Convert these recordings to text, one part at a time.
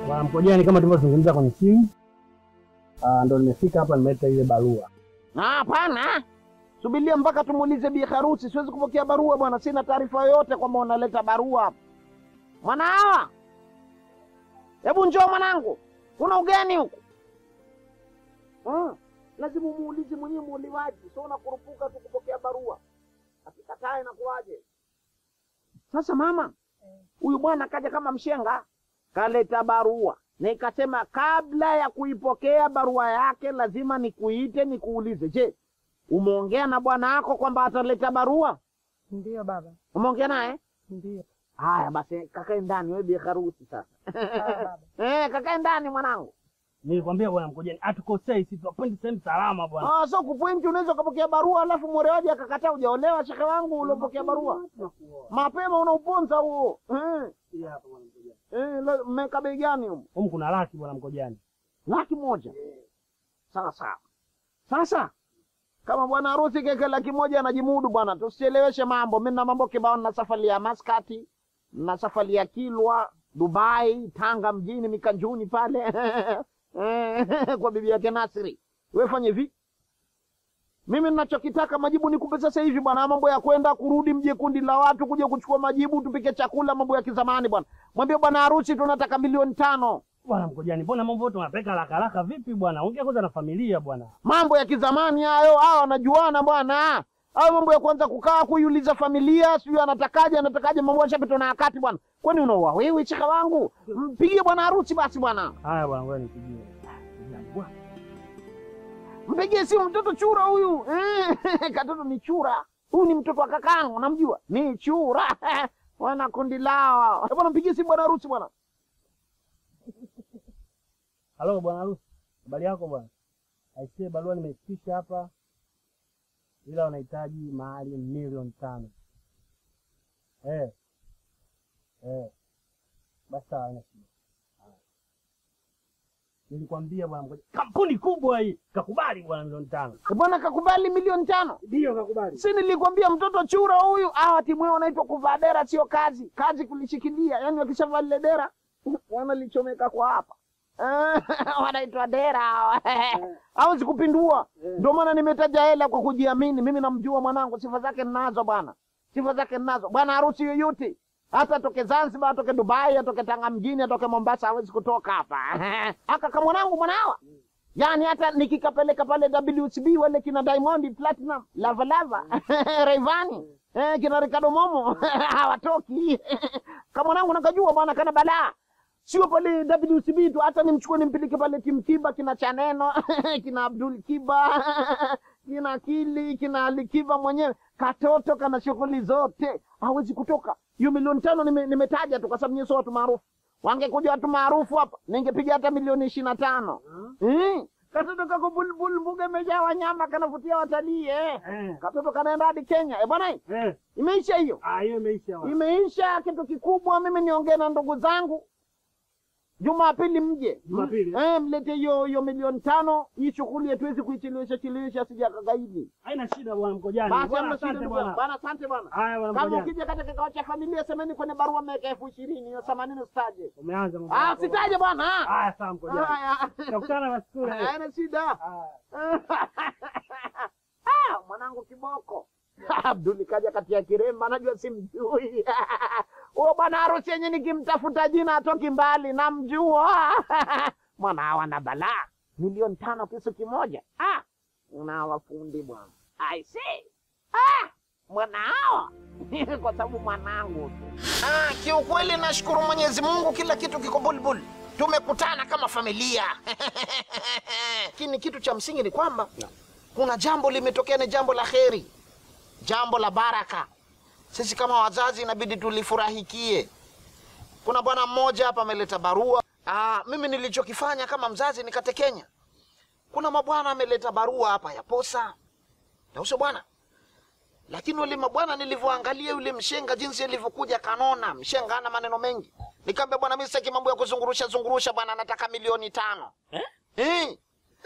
Bwana Mkojani, kama tulivyozungumza kwenye simu, ah, ndo nimefika hapa, nimeleta ile barua. Ah, Hapana, subiria mpaka tumuulize bi harusi. Siwezi kupokea barua bwana, sina taarifa yoyote kwamba unaleta barua hapa. Mwana hawa, hebu njoo mwanangu, kuna ugeni huku. Mm. Lazima umuulize mwenyewe muuliwaji, sio unakurupuka tu kupokea barua. Akikataa inakuwaje? Sasa mama, huyu bwana kaja kama mshenga, kaleta barua na ikasema kabla ya kuipokea barua yake lazima nikuite nikuulize, je, umeongea na bwana wako kwamba ataleta barua? Ndiyo baba, Umeongea naye? ndiyo. Haya basi, kakae ndani, wewe bi harusi sasa. Sawa baba. Eh, kakae ndani mwanangu. Nilikwambia bwana Mkojani, hatukosei sisi, tunakwenda sehemu salama bwana. Ah, so kupointi, unaweza ukapokea barua alafu mwolewaji akakataa, hujaolewa shekhe wangu uliopokea barua mapema, unauponza huo. Eh, eh, la- mmeweka bei gani humo? Humu kuna laki bwana Mkojani. laki moja. Sawa sawa. Sasa kama bwana harusi keke laki moja anajimudu bwana, tusicheleweshe mambo. Mimi na mambo kibao, na safari ya Maskati, na safari ya Kilwa, Dubai, Tanga mjini, Mikanjuni pale Eh, kwa bibi yake Nasri. Wewe fanye hivi, mimi ninachokitaka majibu nikupe sasa hivi bwana. Mambo ya kwenda kurudi, mje kundi la watu kuja kuchukua majibu, tupike chakula, mambo ya kizamani bwana. Mwambie bwana harusi tunataka milioni tano. Bwana Mkojani, mbona mambo yote unapeka haraka haraka vipi bwana? Ongea kwanza na familia bwana. mambo ya kizamani hayo, hao wanajuana bwana. Hayo mambo ya kwanza kukaa kuiuliza familia, sijui anatakaje anatakaje, mambo yashapitwa na wakati bwana. Kwani unaoa wewe chika wangu? Mpigie bwana harusi basi bwana, Haya bwana, ngoja nipigie. Bwana, mpigie simu mtoto chura huyu eh, katoto ni chura huyu, ni mtoto wa kakangu, namjua ni chura wana kundi lao Eh, bwana, mpigie simu bwana harusi bwana. Halo bwana harusi, habari yako bwana? Aisee, barua nimeifikisha hapa, ila wanahitaji mahali milioni tano. Eh, eh, basi sawa, haina shida. Haya. Nilikwambia bwana Mkojani, kampuni kubwa hii kakubali bwana milioni tano. Eh, bwana kakubali milioni tano. Ndio kakubali. si nilikwambia mtoto chura huyu hawa timu yao wanaitwa kuvaa dera sio kazi kazi kulishikilia yani wakishavaa lile dera wanalichomeka kwa hapa Eh, wanaitwa dera hawa hawezi kupindua ndio maana nimetaja hela kwa kujiamini mimi namjua mwanangu sifa zake ninazo bwana sifa zake ninazo bwana harusi yoyote hata atoke zanzibar atoke dubai atoke tanga mjini atoke mombasa hawezi kutoka hapa aka kama mwanangu mwanawa yaani hata nikikapeleka pale WCB wale kina Diamond Platinum, Lava Lava, Rayvanny, eh, kina Ricardo Momo hawatoki. Kama mwanangu nakajua bwana kana balaa. Sio pale WCB tu, hata nimchukue nimpeleke pale Tim Kiba, kina Chaneno, kina Abdul Kiba, kina Kili, kina Ali Kiba mwenyewe. Katoto kana shughuli zote, hawezi kutoka. Hiyo milioni tano nime- nimetaja tu kwa sababu nyinyi sio watu maarufu. Wangekuja watu maarufu hapa, ningepiga hata milioni ishirini na tano. Mm. Katoto kako bulbul, mbuga imejaa wanyama, kanavutia watalii eh. Eh, Katoto kanaenda hadi Kenya eh, bwana, eh, imeisha hiyo, ah, hiyo imeisha bwana. imeisha. Kitu kikubwa mimi niongee na ndugu zangu Jumapili mje Jumapili. eh, mlete hiyo hiyo milioni tano. Hii shughuli hatuwezi kuichelewesha chelewesha, sija kagaidi. Haina shida bwana Mkojani. Basi Bwana, hamna shida asante ndugu bwana. yangu. bwana, asante bwana. Haya bwana Kama Mkojani. ukija katika kikao cha familia, semeni kwenye barua mmeweka elfu ishirini hiyo themanini usitaje. Umeanza mambo Ah, yako. sitaje bwana. Haya sawa Mkojani. Haya. Tutakutana basi kule. Haina shida. Haya. Ah, mwanangu kiboko Abduli kaja kati ya kiremba, najua simjui huyo bwana harusi yenye nikimtafuta jina atoki mbali, namjua mwana hawa na balaa milioni tano kisu kimoja. Ah, una wafundi bwana, I see. Ah, mwana hawa kwa sababu mwanangu tu. Ah, kiukweli nashukuru Mwenyezi Mungu, kila kitu kiko bulbul, tumekutana kama familia lakini kitu cha msingi ni kwamba kuna jambo limetokea, ni jambo la kheri, jambo la baraka. Sisi kama wazazi inabidi tulifurahikie. Kuna bwana mmoja hapa ameleta barua. Aa, mimi nilichokifanya kama mzazi nikatekenya. Kuna mabwana ameleta barua hapa ya posa, nauso bwana, lakini ule mabwana nilivyoangalia yule mshenga jinsi alivyokuja kanona, mshenga ana maneno mengi, nikamwambia bwana, mimi sitaki mambo ya kuzungurusha zungurusha bwana, nataka milioni tano eh?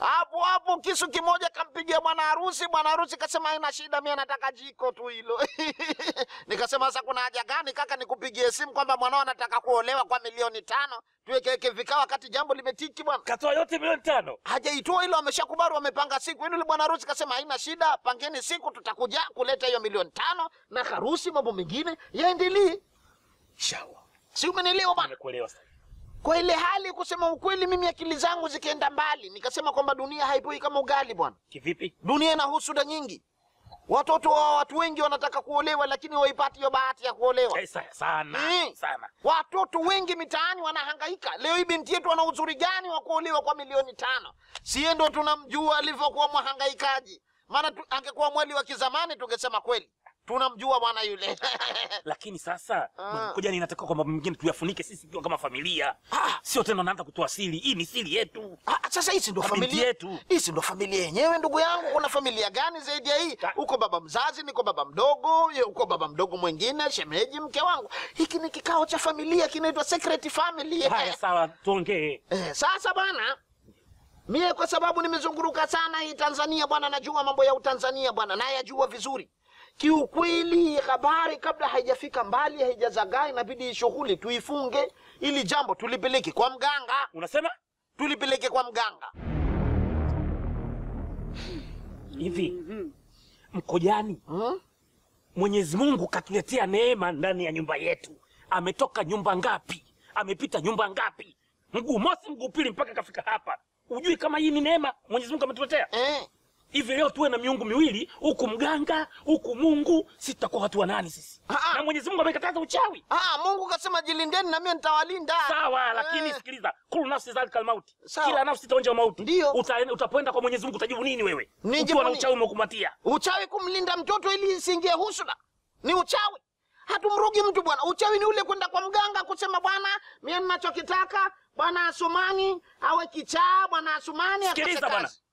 hapo hapo kisu kimoja kampigia bwana harusi. Bwana harusi kasema haina shida, mimi nataka jiko tu hilo. Nikasema sasa kuna haja gani kaka nikupigie simu kwamba mwanao anataka kuolewa kwa milioni tano tuwekeweke vikao wakati jambo limetiki bwana. Katoa yote milioni tano. Hajaitoa hilo, ameshakubali, wamepanga siku. Yule bwana harusi kasema haina shida, pangeni siku, tutakuja kuleta hiyo milioni tano na harusi, mambo mengine yaendelee. Shawa. Si umenielewa bwana? Nimekuelewa sasa. Kwa ile hali, kusema ukweli, mimi akili zangu zikaenda mbali, nikasema kwamba dunia haipoi kama ugali bwana. Kivipi? Dunia ina husuda nyingi. Watoto wa watu wengi wanataka kuolewa, lakini waipati hiyo bahati ya kuolewa. Eh, sa- sana Mm. sana. Watoto wengi mitaani wanahangaika. Leo hii binti yetu ana uzuri gani wa kuolewa kwa milioni tano? Siye ndo tunamjua alivyokuwa mwahangaikaji. Maana tu, angekuwa mweli wa kizamani tungesema kweli tunamjua bwana yule. Lakini sasa Ah. kuja ninataka kwamba mengine tuyafunike sisi tukiwa kama familia. Ah. Sio tena naanza kutoa siri. Hii ni siri yetu. Ah, sasa hisi ndo Kwa binti familia yetu. hisi ndo familia yenyewe, ndugu yangu. Kuna familia gani zaidi ya hii? Ah. Uko baba mzazi, niko baba mdogo, ye- uko baba mdogo mwingine, shemeji, mke wangu. Hiki ni kikao cha familia, kinaitwa secret family. Haya sawa, tuongee. Eh, sasa bwana, mie kwa sababu nimezunguruka sana hii Tanzania bwana, najua mambo ya Utanzania bwana, nayajua vizuri kiukweli. Habari kabla haijafika mbali, haijazagaa, inabidi hii shughuli tuifunge, ili jambo tulipeleke kwa mganga, Unasema tulipeleke kwa mganga. hivi Mkojani, Hmm? Mwenyezi Mungu katuletea neema ndani ya nyumba yetu. Ametoka nyumba ngapi? Amepita nyumba ngapi? Mguu mosi, mguu pili, mpaka kafika hapa. Ujui kama hii ni neema Mwenyezi Mungu ametuletea? Eh, Hivi leo tuwe na miungu miwili, huku mganga, huku Mungu, sisi tutakuwa watu wa nani sisi? Ah, ah. Na Mwenyezi Mungu amekataza uchawi. ah, Mungu kasema jilindeni na mie nitawalinda. Sawa, lakini Eh. sikiliza, kulu nafsi zalikal mauti, Sawa. kila nafsi itaonja mauti. Ndio. Uta- utapoenda kwa Mwenyezi Mungu utajibu nini wewe? Nijibu Ukiwa na nini? uchawi umekumatia. Uchawi kumlinda mtoto ili isiingie husuda ni uchawi. Hatumrugi mtu bwana. Uchawi ni ule kwenda kwa mganga kusema bwana, mimi ninachokitaka bwana Asumani awe kichaa, bwana Asumani akose Sikiliza bwana. kazi.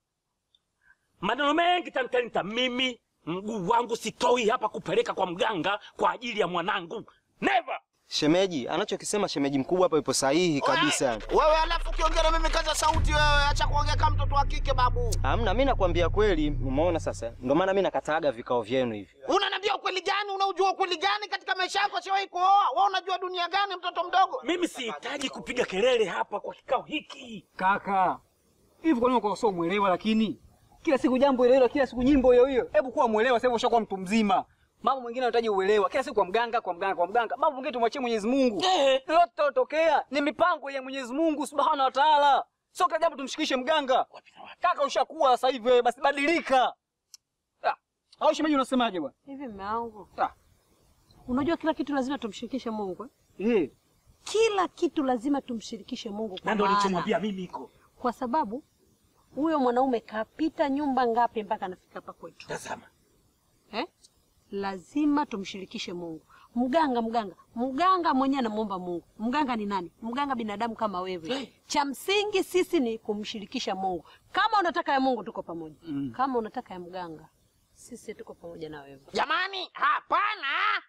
maneno mengi tantalita. Mimi mguu wangu sitoi hapa kupeleka kwa mganga kwa ajili ya mwanangu, never. Shemeji, anachokisema shemeji mkubwa hapa ipo sahihi kabisa. Wewe alafu ukiongea na mimi kaza sauti wewe, acha kuongea kama mtoto wa kike babu. Hamna, mimi nakwambia kweli, umeona sasa? Ndio maana mimi nakataaga vikao vyenu hivi. Unaniambia ukweli gani? Unaujua ukweli gani katika maisha yako? Siwahi kuoa. Wewe unajua dunia gani mtoto mdogo? Mimi sihitaji kupiga kelele hapa kwa kikao hiki. Kaka, hivi kwa nini uko sio mwelewa? Lakini kila siku jambo hilo hilo, kila siku nyimbo hiyo hiyo. Hebu kuwa mwelewa, sasa hivi ushakuwa mtu mzima. Mambo mengine yanahitaji uelewa. Kila siku kwa mganga, kwa mganga, kwa mganga. Mambo mengine tumwachie Mwenyezi Mungu. Eh. Lolote litatokea ni mipango ya Mwenyezi Mungu Subhanahu wa Ta'ala. Sio kila jambo tumshikishe mganga. Wapi na wapi? Kaka, ushakuwa sasa hivi wewe, basi badilika. Ah, au shemeji unasemaje bwana? Hivi mme wangu, Ah, unajua kila kitu lazima tumshirikishe Mungu eh? eh. Kila kitu lazima tumshirikishe Mungu kwa Na ndo maana- nilichomwambia mimi iko. kwa sababu huyo mwanaume kapita nyumba ngapi mpaka anafika hapa kwetu Tazama. eh? Lazima tumshirikishe Mungu. Mganga, mganga, mganga mwenyewe anamuomba Mungu. Mganga ni nani? Mganga binadamu kama wewe. Cha msingi sisi ni kumshirikisha Mungu. Kama unataka ya Mungu tuko pamoja, kama unataka ya mganga sisi tuko pamoja na wewe. Jamani, hapana,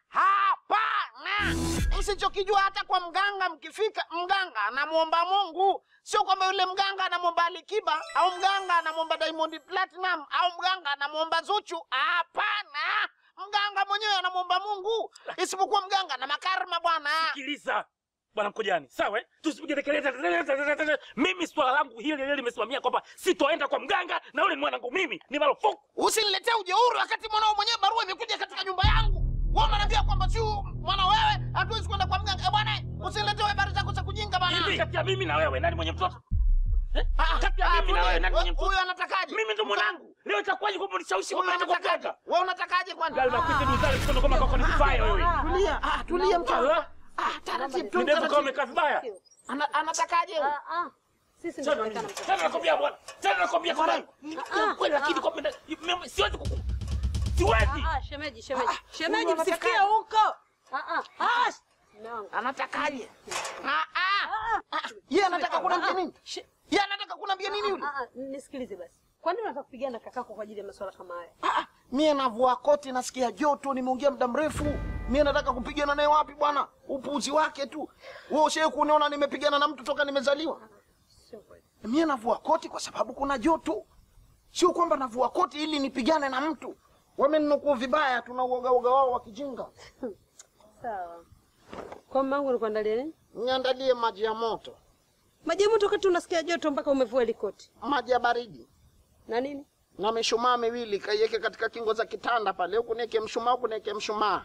hapana. Msichokijua hata kwa mganga, mkifika mganga anamwomba Mungu, sio kwamba yule mganga anamwomba Alikiba au mganga anamwomba Diamond Platinum au mganga anamwomba Zuchu. Hapana, mganga mwenyewe anamwomba Mungu, isipokuwa mganga na makarma bwana. Sikiliza bwana Mkojani, sawa eh? Tusipige kelele. Mimi swala langu hili lile limesimamia kwamba sitoenda kwa mganga na yule ni mwanangu mimi, ni marufuku. Usiniletee ujeuri wakati mwanao mwenyewe barua imekuja katika nyumba yangu. Wewe unaniambia kwamba si mwana wewe hatuwezi kwenda kwa mganga. Eh bwana, usiniletee habari zako za kujinga bwana. Hivi kati ya mimi na wewe nani mwenye mtoto? Ah, Kati ya ah, mimi na wewe nani mwenye huyu- mtoto? Huyu anatakaje? Mimi ndo mwanangu. Leo itakuwaje kwamba unishawishi Huyu kwamba naenda kwa anatakaje? mganga? Wewe unatakaje kwani? Gari na kwita duzari kutoka kama kwa nifaya wewe. Tulia, ah, tulia mtoto. Ah, Ah, taratibu tu. Ni ndevu kama taratibu. umekaa vibaya. Ana- Anatakaje? huyu? Ah, ah. Sisi ndio Tena tunaonekana mtoto. tena nakwambia bwana. Tena nakwambia kwa bwana. Ah, Kweli lakini kwa mimi mimi siwezi kuku. Siwezi. Ah, ah, shemeji, shemeji. Shemeji huyu msifikie anataka- huko. Ah, ah. Ah. Mume wangu. Anatakaje? Ah, ah. Ah, Yeye anataka kunambia nini? She- Yeye anataka kunambia nini yule? Ah, ah, nisikilize basi. Kwa nini unataka kupigana na kakako kwa ajili ya masuala kama haya? Ah, ah, mie navua koti nasikia joto, nimeongea muda mrefu. Mie nataka kupigana naye wapi bwana? Upuuzi wake tu. Wewe ushawahi kuniona nimepigana na mtu toka nimezaliwa? Sio kweli. Mie navua koti kwa sababu kuna joto, sio kwamba navua koti ili nipigane na mtu. Wameninukuu vibaya, tuna uoga uoga wao wa kijinga. Sawa. Kwa mamangu nikuandalie nini? Niandalie maji ya moto, Maji ya moto wakati unasikia joto mpaka umevua ile koti. maji ya baridi Na nini? na mishumaa miwili, kaiweke katika kingo za kitanda pale, huku niweke mshumaa, huku niweke mshumaa.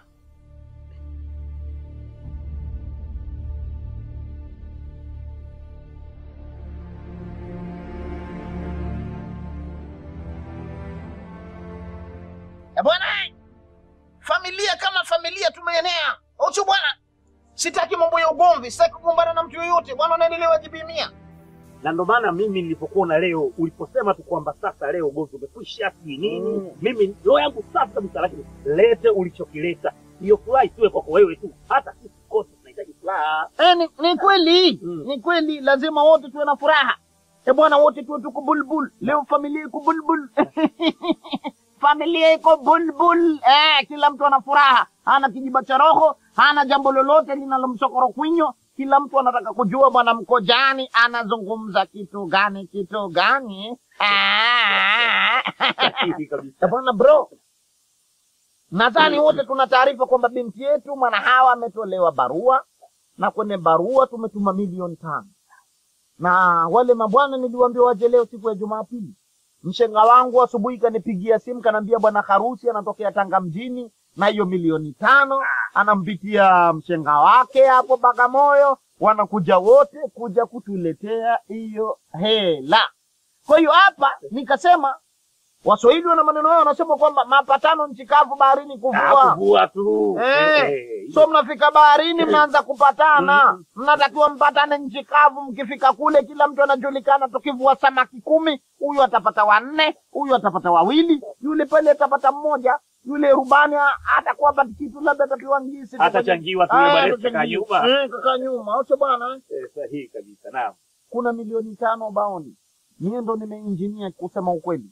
Eh, bwana, familia kama familia tumeenea. Uchu bwana, sitaki mambo ya ugomvi, sitaki kugombana na mtu yoyote bwana, unaendelea jibimia. na ndo maana mimi nilipokuona leo uliposema tu kwamba sasa leo ugomvi umekwisha sijui nini Mm. mimi roho yangu safi kabisa lakini lete ulichokileta hiyo furaha isiwe kwako wewe tu hata sisi kote tunahitaji furaha Eh, ni, ni kweli Mm. ni kweli, lazima wote tuwe na furaha. E bwana, wote tuwe tuko bulbul. Leo familia iko bulbul familia iko bulbul. Eh, kila mtu ana furaha, hana kijiba cha roho, hana jambo lolote linalomsokoro kwinyo. Kila mtu anataka kujua bwana Mkojani anazungumza kitu gani, kitu gani. Ah. Sahihi kabisa Eh, bwana bro, nadhani wote tuna taarifa kwamba binti yetu mwana hawa ametolewa barua na kwenye barua tumetuma milioni tano na wale mabwana niliwaambia waje leo siku ya Jumapili. Mshenga wangu asubuhi kanipigia simu kanaambia bwana harusi anatokea Tanga mjini na hiyo milioni tano anampitia mshenga wake hapo Bagamoyo, wanakuja wote kuja kutuletea hiyo hela. Kwa hiyo hapa nikasema Waswahili wana maneno yao, wanasema kwamba mapatano nchi kavu, baharini kuvua. kuvua tu Eh, Eh, so mnafika baharini mnaanza kupatana, mnatakiwa mpatane nchi kavu. Mkifika kule, kila mtu anajulikana. Tukivua samaki kumi, huyu atapata wanne, huyu atapata wawili, yule pale atapata mmoja, yule rubani a- atakuwa pati kitu, labda atapewa ngisi tu Atachangiwa tu, kwenye- yule Ah, barista atachangiwa. kanyuma. Eh, kaka nyuma, acha bwana eh. eh, sahihi kabisa naam kuna milioni tano baoni. Mie ndo nimeinjinia kusema ukweli,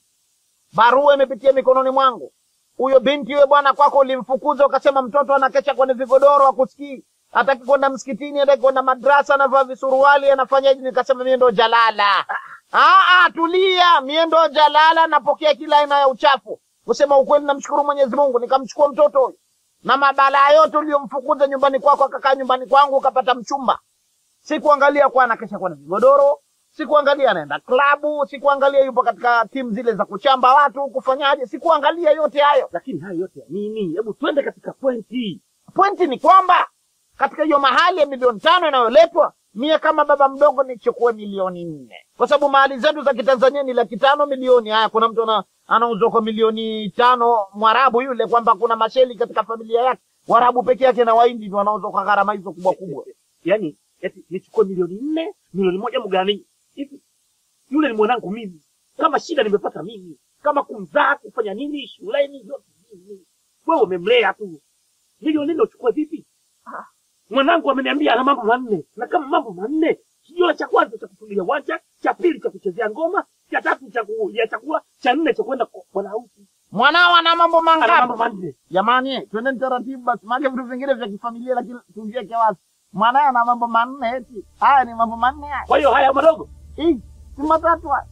barua imepitia mikononi mwangu. Huyo binti huyo bwana kwako ulimfukuza, ukasema mtoto anakesha kwenye vigodoro, akusikii, hataki kwenda msikitini, hataki kwenda madrasa, anavaa visuruali, anafanyaje? Nikasema mie ndo jalala. Ah, ah, tulia, mie ndo jalala, napokea kila aina ya uchafu. Kusema ukweli, namshukuru Mwenyezi Mungu, nikamchukua mtoto huyo na mabalaa yote uliyomfukuza nyumbani kwako, akakaa nyumbani kwangu, ukapata mchumba sikuangalia kuwa anakesha kwenye vigodoro, sikuangalia anaenda klabu, sikuangalia yupo katika timu zile za kuchamba watu kufanyaje, sikuangalia yote hayo. lakini hayo yote ya nini hebu twende katika pointi Pointi ni kwamba katika hiyo mahali ya milioni tano inayoletwa, mie kama baba mdogo nichukue milioni nne, kwa sababu mahali zetu za kitanzania ni laki tano milioni. Haya, kuna mtu ana- anauzwa kwa milioni tano, mwarabu yule, kwamba kuna masheli katika familia yake, warabu peke yake na waindi ndio wanauzwa kwa gharama hizo kubwa kubwa. yaani eti nichukue milioni nne milioni moja mgani hivi yule ni mwanangu mimi kama shida nimepata mimi kama kumzaa kufanya nini shuleni yote mimi wewe umemlea tu milioni nne uchukue vipi Ah, mwanangu ameniambia ana mambo manne na kama mambo manne kijua cha kwanza cha kufungulia uwanja cha pili cha kuchezea ngoma cha tatu cha ku- ya chakula cha nne cha kwenda kwa bwana harusi Mwanao ana mambo ana mambo mangapi? manne Jamani, twendeni taratibu basi, maana vitu vingine vya kifamilia, lakini tuviweke wazi. Mwanaye ana mambo manne eti. Haya ni mambo manne haya. kwa hiyo haya madogo Hii si matatu haya.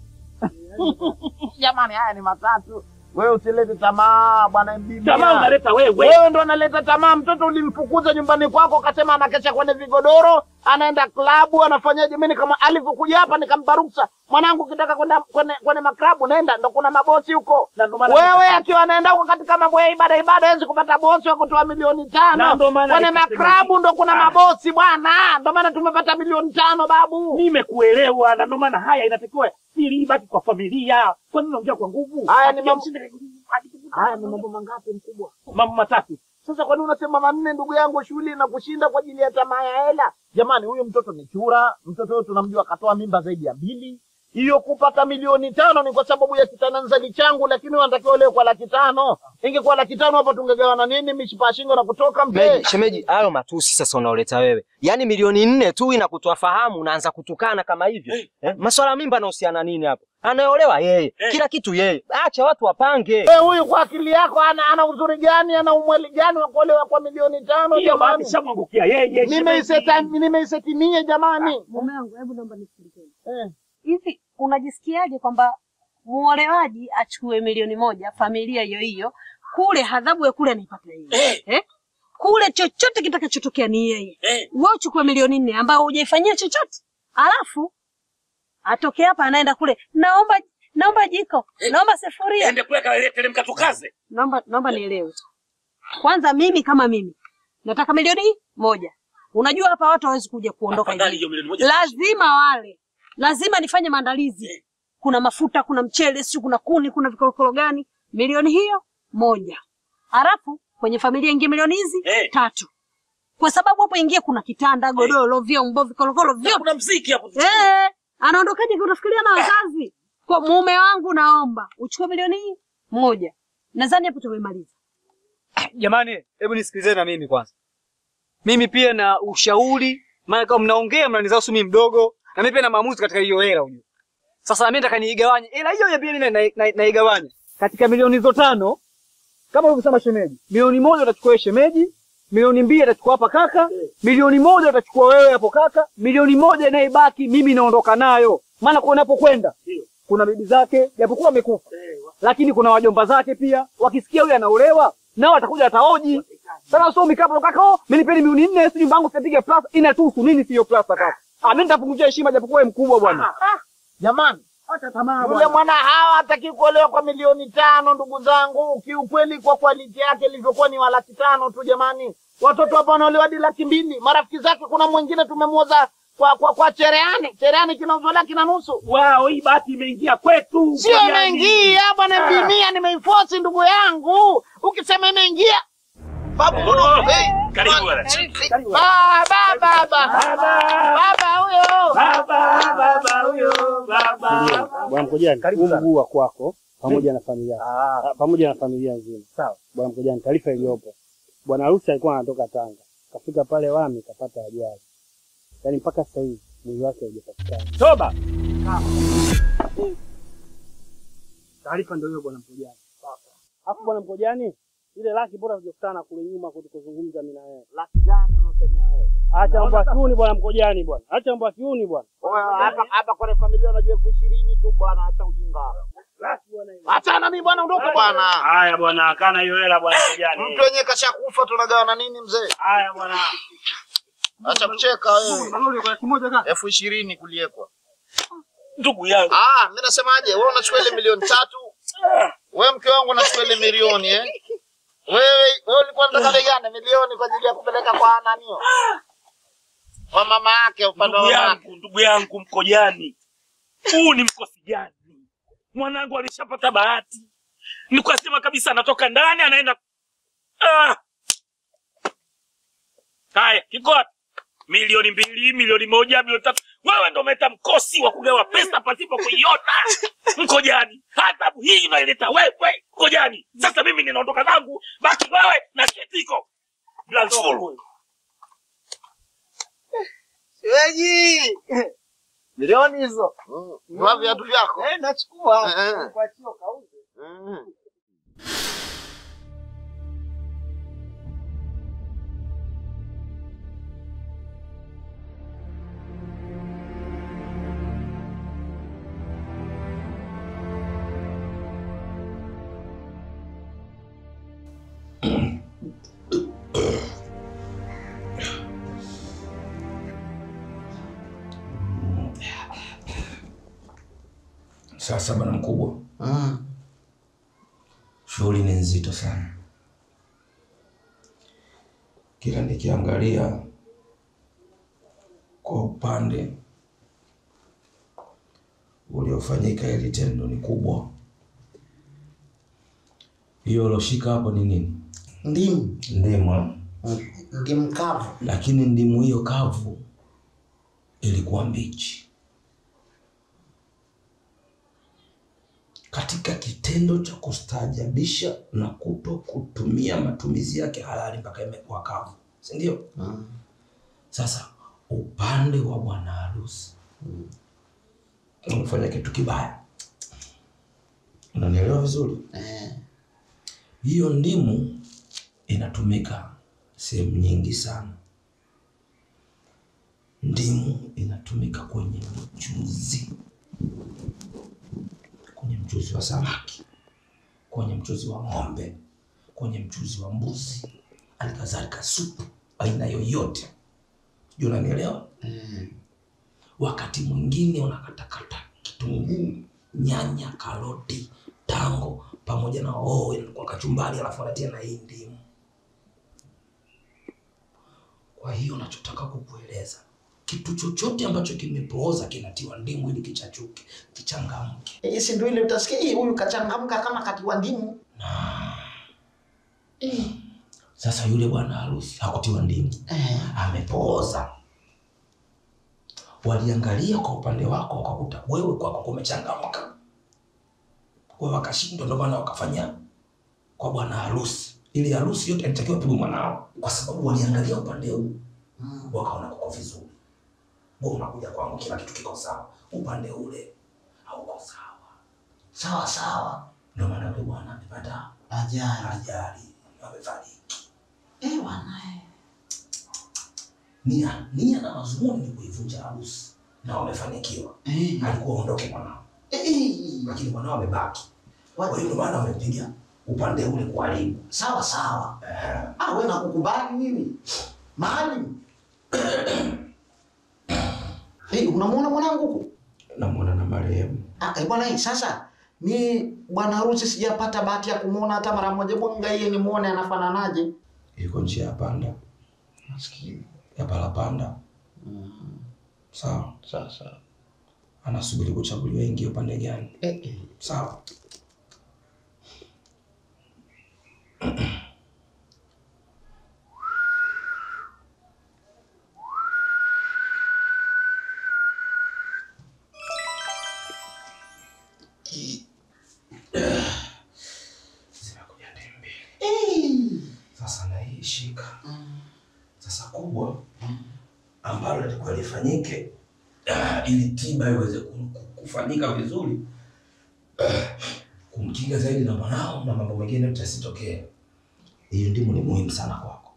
Jamani, haya ni matatu. Wewe usilete tamaa bwana bibi. tamaa unaleta wewe Wewe ndo unaleta tamaa. Mtoto ulimfukuza nyumbani kwako, akasema anakesha kwenye vigodoro, anaenda klabu, anafanyaje? Mimi kama alivyokuja hapa nikampa ruksa, mwanangu, ukitaka kwenda kwenye, kwenye maklabu nenda, ndo kuna mabosi huko. Na ndo maana Wewe akiwa anaenda huko katika mambo ya ibada ibada, hawezi kupata bosi wa kutoa milioni Na tano ndo maana kwenye nikasema maklabu, hivi. ndo kuna Ah. mabosi bwana, ndo maana tumepata milioni tano babu. nimekuelewa na ndio maana haya inatakiwa siri ibaki kwa familia kwa nini unaongea kwa nguvu Haya ni Akija mambo- mshinde- Haya ni mambo mangapi mkubwa? mambo matatu Sasa kwa nini unasema manne, ndugu yangu? Shughuli na kushinda kwa ajili ya tamaa ya hela. Jamani, huyu mtoto ni chura. Mtoto huyo tunamjua akatoa mimba zaidi ya mbili. Hiyo kupata milioni tano ni kwa sababu ya kitananzali changu, lakini wanatakiwa leo kwa laki tano. Ingekuwa laki tano hapo tungegawana nini? Mishipa ya shingo na kutoka mpe. Shemeji, shemeji, hayo matusi sasa unaoleta wewe, yaani milioni nne tu inakutoa fahamu, unaanza kutukana kama hivyo eh? Maswala ya mimba anahusiana nini hapo? Anayeolewa yeye, kila kitu yeye. Acha watu wapange. Wewe huyu kwa akili yako ana, ana uzuri gani? Ana umweli gani wa kuolewa kwa milioni tano? hiyo bahati Jamani, shamwangukia yeye nimeiseta nimeisetimie jamani. Mume wangu, hebu naomba nisikilizeni. Eh. Hivi unajisikiaje kwamba muolewaji achukue milioni moja familia hiyo hiyo kule, adhabu ya kule anaipata yeye eh? Kule chochote kitakachotokea ni yeye Eh. wewe uchukue milioni nne ambayo hujaifanyia chochote, alafu atoke hapa anaenda kule, naomba naomba jiko, naomba sufuria, Ende kule kateremka tukaze. naomba naomba nielewe kwanza. Mimi kama mimi nataka milioni moja. Unajua hapa watu hawezi kuja kuondoka Afadhali hivi, hiyo milioni moja. lazima wale, lazima nifanye maandalizi. Kuna mafuta, kuna mchele, sio kuna kuni, kuna vikorokoro gani. Milioni hiyo moja, halafu kwenye familia ingie milioni hizi Eh. tatu, kwa sababu hapo ingie kuna kitanda, godoro, vyombo, vikorokoro Na vyote kuna mziki hapo. Eh, anaondokaje kunafikiria na wazazi? Kwa mume wangu naomba uchukue milioni hii moja. Nadhani hapo tumemaliza. Jamani, hebu nisikilizeni na mimi kwanza. Mimi pia na ushauri, maana kama mnaongea mnanizao mimi mdogo, na mimi pia na maamuzi katika hiyo hela unajua. Sasa mimi nataka niigawanye. Hela hiyo ya pia mimi na- na- naigawanya katika milioni hizo tano. Kama ulivyosema shemeji, milioni moja utachukua wewe shemeji, milioni mbili atachukua hapa kaka, milioni moja utachukua wewe hapo kaka, milioni moja inayobaki mimi naondoka nayo. Maana kwa unapokwenda kuna bibi zake japokuwa amekufa, lakini kuna wajomba zake pia, wakisikia huyu anaolewa nao watakuja wataoji. Sasa sio mikapo kaka, oh, mimi nipeni milioni nne, si nyumba yangu sitapiga plasta, inatuhusu nini? Siyo plasta kaka. Ah, mimi nitapunguzia heshima japokuwa wewe mkubwa bwana. Jamani, Acha tamaa yule mwana hawa hataki kuolewa kwa milioni tano, ndugu zangu. Kiukweli, kwa kwaliti yake ilivyokuwa ni wa laki tano tu. Jamani, watoto hapa wanaolewa hadi laki mbili. Marafiki zake, kuna mwingine tumemuoza kwa kwa, kwa cherehani. Cherehani kinauzwa laki na nusu. Wao hii bahati imeingia kwetu. Sio Kwa imeingia bwana, bimia nimeifosi ndugu yangu. Ukisema imeingia babu, Oh, hey, Karibu bwana. baba baba baba huyo Baba, baba huyo, baba. Bwana Mkojani, huu mguu wa kwako pamoja na familia ah, pamoja na familia nzima. Sawa. Bwana Mkojani, taarifa iliyopo, bwana harusi alikuwa anatoka Tanga, kafika pale Wami kapata ajali, yaani mpaka sasa hivi mwili wake haujapatikana. Toba. Taarifa ndio hiyo bwana Mkojani. Alafu bwana Mkojani, ile laki bora tujakutana kule nyuma kutukuzungumza mimi na wewe. laki gani unasemea wewe? Acha mambo ya kiuni bwana Mkojani bwana. Acha mambo ya kiuni bwana. Oya, hapa hapa kwenye familia unajua elfu ishirini tu bwana, acha ujinga. Achana mimi bwana, ondoka bwana. Haya bwana, akana hiyo hela bwana kijana. Mtu wenyewe kashakufa, tunagawana nini mzee? Haya bwana. Acha kucheka wewe. Malori kwa kimoja kaka. elfu ishirini kuliekwa. Ndugu yangu. Ah, mimi nasemaje? Wewe unachukua ile milioni tatu, wewe mke wangu unachukua ile milioni eh? Wewe wewe ulikuwa unataka bei gani? Milioni kwa ajili ya kupeleka kwa nanio kwa mama yake, upande wa Ndugu mama yake. yangu, ndugu yangu Mkojani. Huu ni mkosi gani? Mwanangu alishapata bahati. Nikasema kabisa anatoka ndani anaenda ah. Haya, kiko wapi? Milioni mbili, milioni moja, milioni tatu. Wewe ndo umeleta mkosi wa kugawa pesa pasipo kuiona. Mkojani, adhabu hii unaileta wewe Mkojani. Sasa mimi ninaondoka zangu, baki wewe na kitiko. Blanful. Weji. Milioni hizo. Vaa viatu vyako. Eh, nachukua. Eh. Kuachia kauze. Mm. Sasa bwana mkubwa, shughuli ni nzito sana. Kila nikiangalia kwa upande uliofanyika, hili tendo ni kubwa. Hiyo uloshika hapo ni nini? Ndimu, Ndimu. eh? ndimu kavu. Lakini ndimu hiyo kavu ilikuwa mbichi. Katika kitendo cha kustaajabisha na kuto kutumia matumizi yake halali mpaka imekuwa kavu, si ndio? Sasa upande wa bwana harusi umefanya kitu kibaya, unanielewa vizuri? Eh, Hiyo ndimu inatumika sehemu nyingi sana. Ndimu inatumika kwenye mchuzi, kwenye mchuzi wa samaki, kwenye mchuzi wa ng'ombe, kwenye mchuzi wa mbuzi, alikadhalika supu aina yoyote. Sijui unanielewa? Wakati mwingine unakatakata kitunguu, nyanya, karoti, tango pamoja na hoho kwa kachumbari, alafu anatia na hii ndimu. Kwa hiyo nachotaka kukueleza kitu chochote ambacho kimepooza kinatiwa ndimu ili kichachuke, kichangamke. Eh, si ndio ile utasikia "Eh, huyu kachangamka kama katiwa ndimu. Sasa yule bwana harusi hakutiwa ndimu, amepooza. Waliangalia kwa upande wako, wakakuta wewe kwako kumechangamka, kwa wakashindwa, ndio maana wakafanya kwa bwana harusi. Ili harusi yote alitakiwa pigwe mwanao, kwa sababu waliangalia upande huu, wakaona kuko vizuri. Wewe unakuja kwangu, kila kitu kiko sawa, upande ule hauko sawa. Sawa sawa. Ndio maana yule bwana amepata Ajali. ajali, amefariki. Eh, bwana. eh. nia nia na mazumuni ni kuivunja harusi na wamefanikiwa. Eh. Alikuwa aondoke mwanao, Eh, lakini mwanao amebaki. Kwa hiyo ndio maana wamepiga upande ule kuharibu. sawa sawa. Ah, wewe nakukubali mimi. Maalim. Eh, unamwona mwanangu huko? Namwona na marehemu. Ah, eh, bwana hii sasa mi bwana harusi sijapata bahati ya kumwona hata mara moja. Bonga yeye nimuone anafananaje. Yuko njia ya panda Maskini. ya palapanda. Sawa, Sawa sawa. anasubiri kuchaguliwa ingie upande gani? Eh, eh. Sawa. Zimekuja tembe. Eh. Sasa na hii shika. Sasa kubwa ambalo lilikuwa lifanyike ah, ili tiba iweze ku- ku- kufanyika vizuri, ah, kumkinga zaidi na mwanao na mambo mengine yote yasitokee. Hiyo ndimu ni muhimu sana kwako.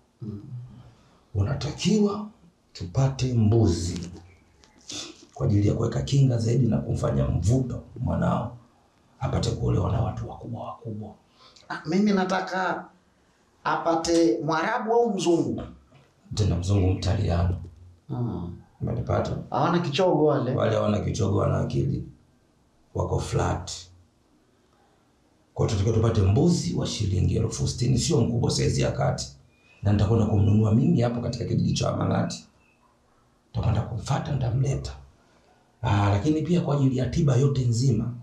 Unatakiwa tupate mbuzi kwa ajili ya kuweka kinga zaidi na kumfanya mvuto mwanao apate kuolewa na watu wakubwa wakubwa. Ah, mimi nataka apate Mwarabu au mzungu. tena mzungu mtaliano. Hmm. Umenipata? Hawana kichogo wale. Wale hawana kichogo, wana akili, wako flat. Kwa hiyo tunatakiwa tupate mbuzi wa shilingi elfu sitini, sio mkubwa, saizi ya kati, na nitakwenda kumnunua mimi hapo katika kijiji cha Amang'ati. Nitakwenda kumfuata, nitamleta. Ah, lakini pia kwa ajili ya tiba yote nzima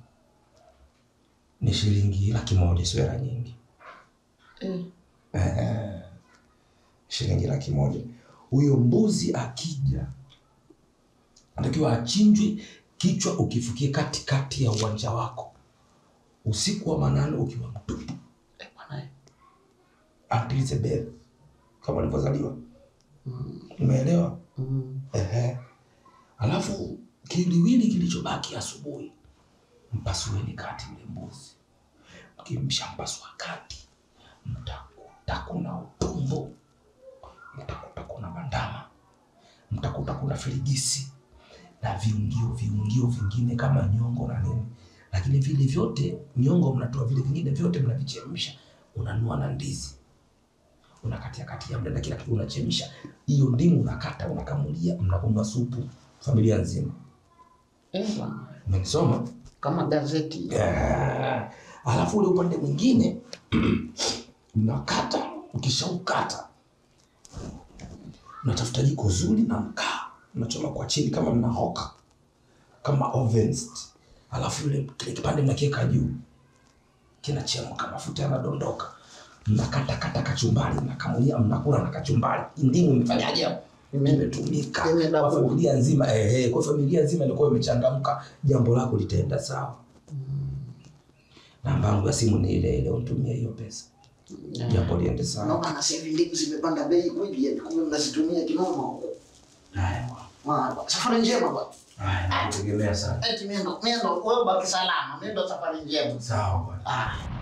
ni shilingi laki moja, sio hela nyingi. Eh. Eh, shilingi laki moja. Huyo mbuzi akija, anatakiwa achinjwe, kichwa ukifukie katikati ya uwanja wako, usiku wa manane ukiwa mtupu, Eh, bwana. eh. atilize bele kama alivyozaliwa. Umeelewa? Mm. Ehe. Alafu kiliwili kilichobaki asubuhi, mpasueni kati yule mbuzi. Mkimshampasua kati, mtakuta kuna utumbo, mtakuta kuna bandama, mtakuta kuna filigisi na viungio viungio vingine kama nyongo na nini, lakini vile vyote nyongo mnatoa, vile vingine vyote mnavichemsha, unanua na ndizi unakatia katia mle na kila kitu unachemsha. Hiyo ndimu unakata, unakamulia, mnakunywa supu familia nzima. Eh, bwana. Umenisoma? Kama gazeti. Eh, Alafu ule upande mwingine mnakata, ukishaukata unatafuta jiko zuri na mkaa, mnachoma kwa chini kama mnahoka kama ovens, alafu ile kile kipande mnakiweka juu, kinachemka, mafuta yanadondoka, mnakata kata kachumbari, mnakamulia, mnakula na kachumbari. Ndimu imefanyaje hapo? Imetumika kwa Imedabuka. familia nzima. Eh, eh, kwa familia nzima ilikuwa imechangamka, jambo lako litaenda sawa. Namba yangu ya simu ni ile ile, unitumie hiyo pesa, jambo liende sawa. Naona na sasa hivi ndimu zimepanda bei kweli, yani kumbe mnazitumia kinoma huko. Haya bwana. Ah, Safari njema bwana. Haya, nakutegemea sana. Eti miendo, miendo, wewe baki salama. Miendo safari njema. Sawa bwana. Ah.